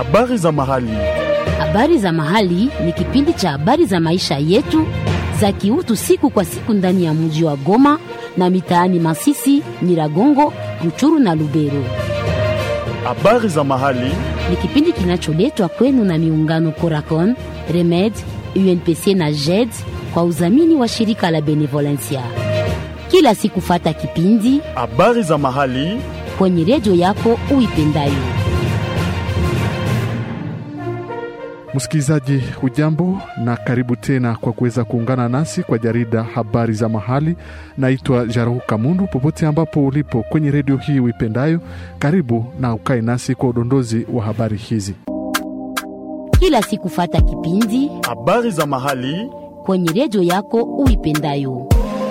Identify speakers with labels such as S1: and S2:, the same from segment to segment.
S1: Habari za mahali.
S2: Habari za mahali ni kipindi cha habari za maisha yetu za kiutu siku kwa siku ndani ya mji wa Goma na mitaani Masisi, Nyiragongo, Ruchuru na Lubero.
S1: Habari za mahali.
S2: Ni kipindi kinacholetwa kwenu na miungano Coracon, Remed, UNPC na JED kwa udhamini wa shirika la Benevolencia. Kila siku fata kipindi
S1: Habari za mahali.
S2: kwenye redio yako uipendayo.
S3: Msikilizaji, hujambo na karibu tena kwa kuweza kuungana nasi kwa jarida habari za mahali. Naitwa Jarahu Kamundu. Popote ambapo ulipo kwenye redio hii uipendayo, karibu na ukae nasi kwa udondozi wa habari hizi.
S2: Kila siku fata kipindi
S1: Habari za mahali.
S2: kwenye redio yako uipendayo.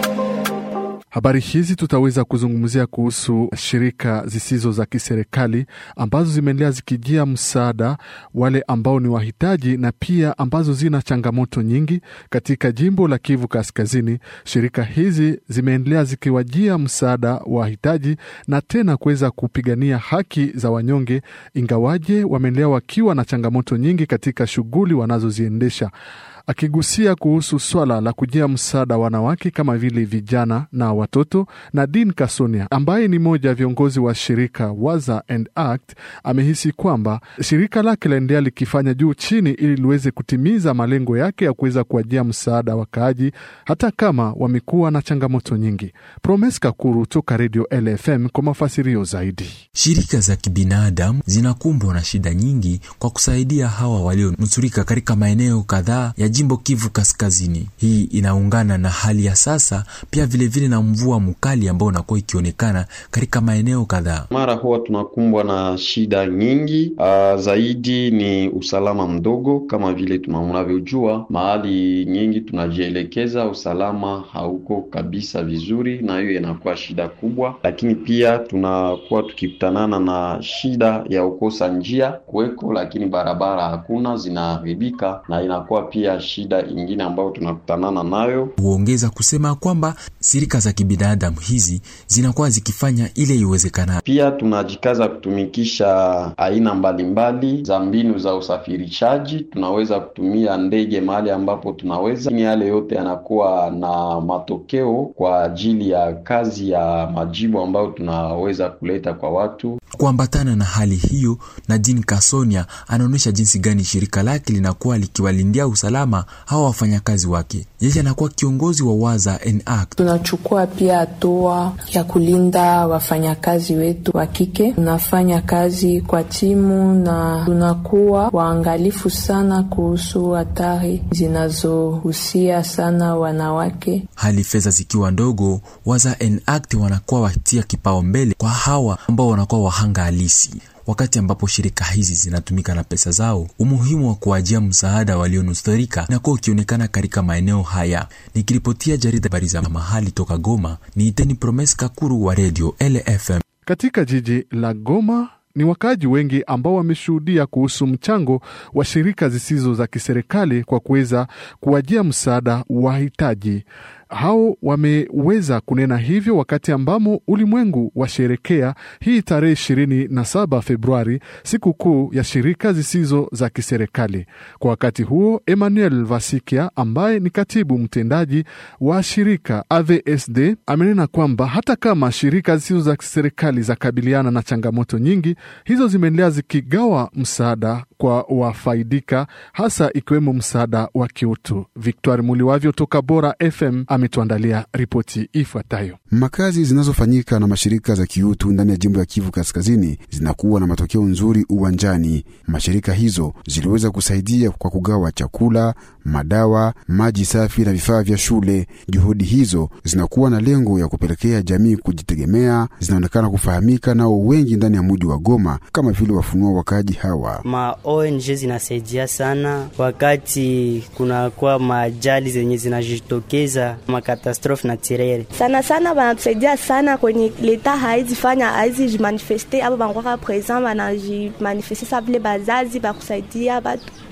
S3: Habari hizi tutaweza kuzungumzia kuhusu shirika zisizo za kiserikali ambazo zimeendelea zikijia msaada wale ambao ni wahitaji na pia ambazo zina changamoto nyingi katika jimbo la Kivu Kaskazini. Shirika hizi zimeendelea zikiwajia msaada wahitaji na tena kuweza kupigania haki za wanyonge, ingawaje wameendelea wakiwa na changamoto nyingi katika shughuli wanazoziendesha akigusia kuhusu swala la kujia msaada wanawake kama vile vijana na watoto. Nadine Kasonia ambaye ni mmoja ya viongozi wa shirika Waza and Act amehisi kwamba shirika lake laendelea likifanya juu chini ili liweze kutimiza malengo yake ya kuweza kuwajia msaada wakaaji hata kama wamekuwa na changamoto nyingi. Promes Kakuru toka Radio LFM kwa mafasirio zaidi.
S4: Shirika za kibinadamu zinakumbwa na shida nyingi kwa kusaidia hawa walionusurika katika maeneo kadhaa ya jimbo Kivu Kaskazini. Hii inaungana na hali ya sasa, pia vilevile vile na mvua mkali ambao unakuwa ikionekana katika maeneo kadhaa.
S5: Mara huwa tunakumbwa na shida nyingi. Uh, zaidi ni usalama mdogo, kama vile tunavyojua, mahali nyingi tunajielekeza usalama hauko kabisa vizuri, na hiyo inakuwa shida kubwa. Lakini pia tunakuwa tukikutanana na shida ya ukosa njia kuweko, lakini barabara hakuna, zinaharibika na inakuwa pia shida ingine ambayo tunakutanana nayo.
S4: Huongeza kusema kwamba shirika za kibinadamu hizi zinakuwa zikifanya ile iwezekanayo.
S5: Pia tunajikaza kutumikisha aina mbalimbali za mbinu za usafirishaji. Tunaweza kutumia ndege mahali ambapo tunaweza, lakini yale yote yanakuwa na matokeo kwa ajili ya kazi ya majibu ambayo tunaweza kuleta kwa watu.
S4: Kuambatana na hali hiyo, Nadine Kasonia anaonyesha jinsi gani shirika lake linakuwa likiwalindia usalama hawa wafanyakazi wake. Yeye anakuwa kiongozi wa Waza and Act.
S6: Tunachukua pia hatua ya kulinda wafanyakazi wetu wa kike. Tunafanya kazi kwa timu na tunakuwa waangalifu sana kuhusu hatari zinazohusia sana wanawake.
S4: Hali fedha zikiwa ndogo, Waza and Act wanakuwa watia kipaumbele kwa hawa ambao wanakuwa wahanga halisi wakati ambapo shirika hizi zinatumika na pesa zao, umuhimu wa kuwajia msaada walionusurika inakuwa ukionekana katika maeneo haya. Nikiripotia jarida habari za mahali toka Goma, ni Iteni Promes Kakuru wa Radio LFM.
S3: Katika jiji la Goma ni wakaaji wengi ambao wameshuhudia kuhusu mchango wa shirika zisizo za kiserikali kwa kuweza kuwajia msaada wahitaji hao wameweza kunena hivyo wakati ambamo ulimwengu washerekea hii tarehe ishirini na saba Februari, siku kuu ya shirika zisizo za kiserikali. Kwa wakati huo, Emmanuel Vasikia ambaye ni katibu mtendaji wa shirika AVSD amenena kwamba hata kama shirika zisizo za kiserikali za kabiliana na changamoto nyingi, hizo zimeendelea zikigawa msaada kwa wafaidika, hasa ikiwemo msaada wa kiutu. Victoire Muliwavyo toka Bora FM ametuandalia ripoti ifuatayo.
S7: Makazi zinazofanyika na mashirika za kiutu ndani ya jimbo ya Kivu Kaskazini zinakuwa na matokeo nzuri uwanjani. Mashirika hizo ziliweza kusaidia kwa kugawa chakula, madawa, maji safi na vifaa vya shule. Juhudi hizo zinakuwa na lengo ya kupelekea jamii kujitegemea, zinaonekana kufahamika nao wengi ndani ya muji wa Goma, kama vile wafunua wakaji hawa.
S8: Ma ONG zinasaidia sana wakati kunakuwa maajali zenye zinajitokeza makatastrofe naturele
S9: sana sana, banatusaidia sana kwenye leta haizi fanya haizi jimanifeste abo bankwaka present banajimanifeste sa vile bazazi bakusaidia batu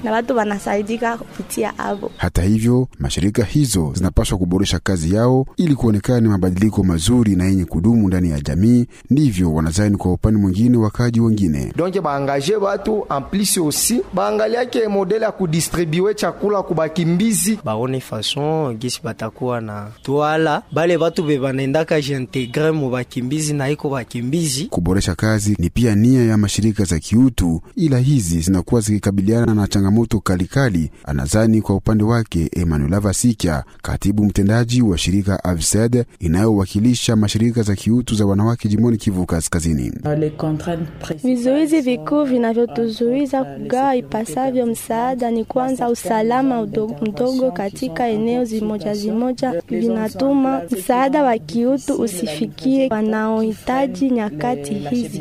S9: na watu wanasaidika kupitia avo.
S7: Hata hivyo, mashirika hizo zinapaswa kuboresha kazi yao ili kuonekana ni mabadiliko mazuri na yenye kudumu ndani ya jamii. Ndivyo wanazani kwa upande mwingine wakaji wengine.
S10: donc baangaje batu en plus aussi baangaliake modele ya kudistribue chakula kubakimbizi
S8: baone fason gisi batakuwa na twala bale batu be banaendaka jintegre mu bakimbizi na iko bakimbizi
S7: Kuboresha kazi ni pia nia ya mashirika za kiutu, ila hizi zinakuwa zikikabiliana na changamoto kalikali, anazani kwa upande wake Emmanuel Avasikia, katibu mtendaji wa shirika AVSED inayowakilisha mashirika za kiutu za wanawake jimboni Kivu Kaskazini.
S9: Vizuizi vikuu vinavyotuzuiza kugawa ipasavyo msaada ni kwanza usalama udo- mdogo katika eneo zimoja zimoja, vinatuma msaada wa kiutu usifikie wanaohitaji nyakati hizi.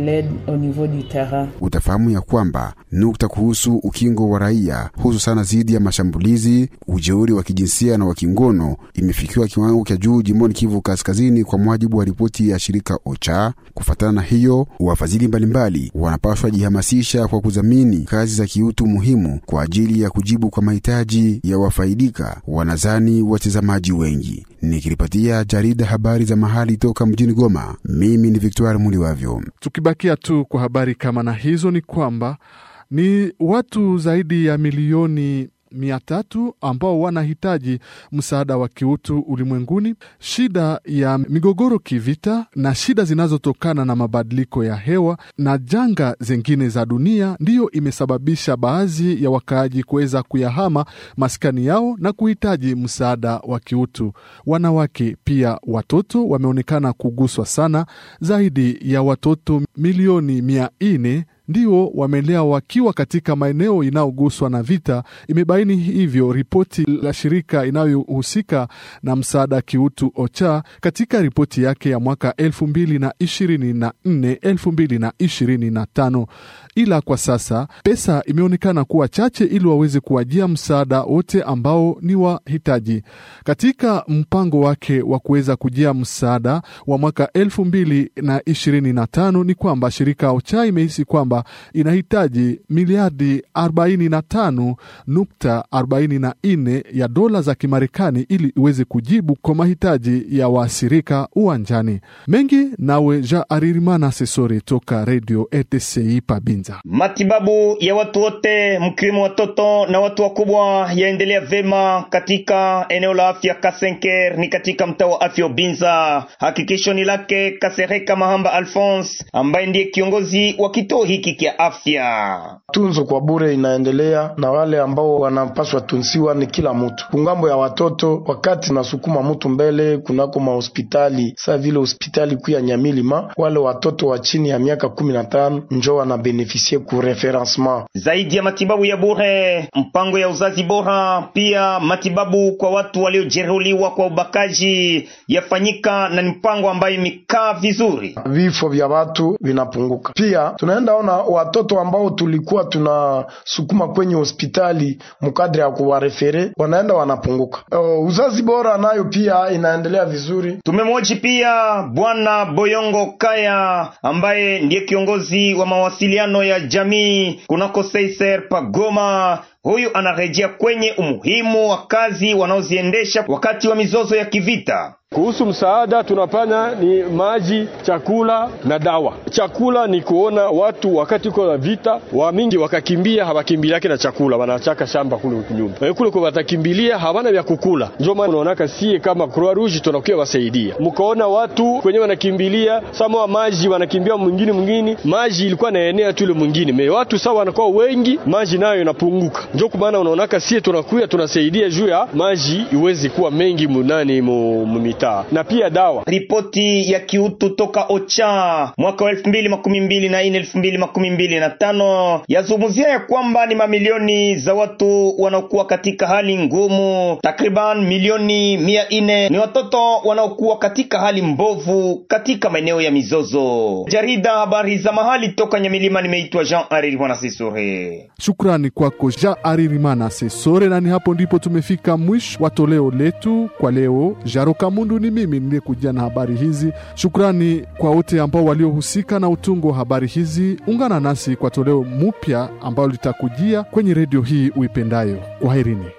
S7: Utafahamu ya kwamba nukta kuhusu ukingo wa raia hususana dhidi ya mashambulizi, ujeuri wa kijinsia na wa kingono imefikiwa kiwango cha juu jimboni Kivu Kaskazini, kwa mujibu wa ripoti ya shirika OCHA. Kufatana na hiyo, wafadhili mbalimbali wanapaswa jihamasisha kwa kudhamini kazi za kiutu muhimu kwa ajili ya kujibu kwa mahitaji ya wafaidika, wanazani watazamaji wengi. Nikiripatia jarida habari za mahali toka mjini Goma, mimi ni Victoire Muliwavyo.
S3: Tukibakia tu kwa habari kama na hizo, ni kwamba ni watu zaidi ya milioni mia tatu ambao wanahitaji msaada wa kiutu ulimwenguni. Shida ya migogoro kivita na shida zinazotokana na mabadiliko ya hewa na janga zingine za dunia ndiyo imesababisha baadhi ya wakaaji kuweza kuyahama maskani yao na kuhitaji msaada wa kiutu. Wanawake pia watoto wameonekana kuguswa sana. Zaidi ya watoto milioni mia nne ndio wamelea wakiwa katika maeneo inayoguswa na vita. Imebaini hivyo ripoti la shirika inayohusika na msaada kiutu OCHA katika ripoti yake ya mwaka 2024 2025. Ila kwa sasa pesa imeonekana kuwa chache ili waweze kuwajia msaada wote ambao ni wahitaji. Katika mpango wake wa kuweza kujia msaada wa mwaka 2025 ni kwamba shirika OCHA imehisi kwamba inahitaji miliardi 45.44 ya dola za Kimarekani ili iweze kujibu kwa mahitaji ya waathirika uwanjani. Mengi nawe Ja Aririmana Sesore toka Radio ETCI Pabinza.
S11: Matibabu ya watu wote mkiwemo watoto na watu wakubwa yaendelea vema katika eneo la afya Kasenker, ni katika mtaa wa afya Ubinza. Hakikisho ni lake Kasereka Mahamba Alphonse ambaye ndiye kiongozi wa kituo hiki kia afya.
S10: tunzo kwa bure inaendelea na wale ambao wanapaswa tunsiwa ni kila mtu kungambo ya watoto wakati nasukuma mtu mbele kunako mahospitali saa vile hospitali kuu ya nyamilima wale watoto wa chini ya miaka kumi na tano njo wanabenefisie ku referencement
S11: zaidi ya matibabu ya bure, mpango ya uzazi bora, pia matibabu kwa watu waliojeruhiwa kwa ubakaji yafanyika, na ni mpango ambayo imekaa vizuri.
S10: vifo vya watu vinapunguka. Pia tunaenda ona watoto ambao tulikuwa tunasukuma kwenye hospitali mkadri ya kuwarefere wanaenda wanapunguka. Uh, uzazi bora nayo pia inaendelea vizuri.
S11: Tumemwoji pia Bwana Boyongo Kaya ambaye ndiye kiongozi wa mawasiliano ya jamii kunako Seiser Pagoma. Huyu anarejea kwenye umuhimu wa kazi wanaoziendesha wakati wa mizozo ya kivita.
S12: Kuhusu msaada tunafanya ni maji, chakula na dawa. Chakula ni kuona watu wakati uko na vita wa mingi wakakimbia, hawakimbiliake na chakula, wanachaka shamba kule nyumba e, kule kwa watakimbilia hawana vya kukula. Ndio maana unaonaka sie kama Croix Rouge tunakuwa wasaidia, mkaona watu kwenye wanakimbilia sama wa maji wanakimbia mwingine mwingine, maji ilikuwa naenea tu ile mwingine me watu sawa wanakuwa wengi, maji nayo inapunguka. Ndio kwa maana unaonaka sie tunakuwa tunasaidia juu ya maji iweze kuwa mengi munani mu, mu mitaa na pia dawa.
S11: Ripoti ya kiutu toka OCHA mwaka wa elfu mbili makumi mbili na nne elfu mbili makumi mbili na tano yazungumzia ya kwamba ni mamilioni za watu wanaokuwa katika hali ngumu. Takriban milioni mia nne ni watoto wanaokuwa katika hali mbovu katika maeneo ya mizozo. Jarida habari za mahali toka Nyamilima, nimeitwa Jean Arir Mwanasisure.
S3: Shukrani kwako Ja Aririmana Sesore, na ni hapo ndipo tumefika mwisho wa toleo letu kwa leo. Jaro Kamundu ni mimi niliyekujia na habari hizi. Shukrani kwa wote ambao waliohusika na utungo wa habari hizi. Ungana nasi kwa toleo mupya ambalo litakujia kwenye redio hii uipendayo. Kwaherini.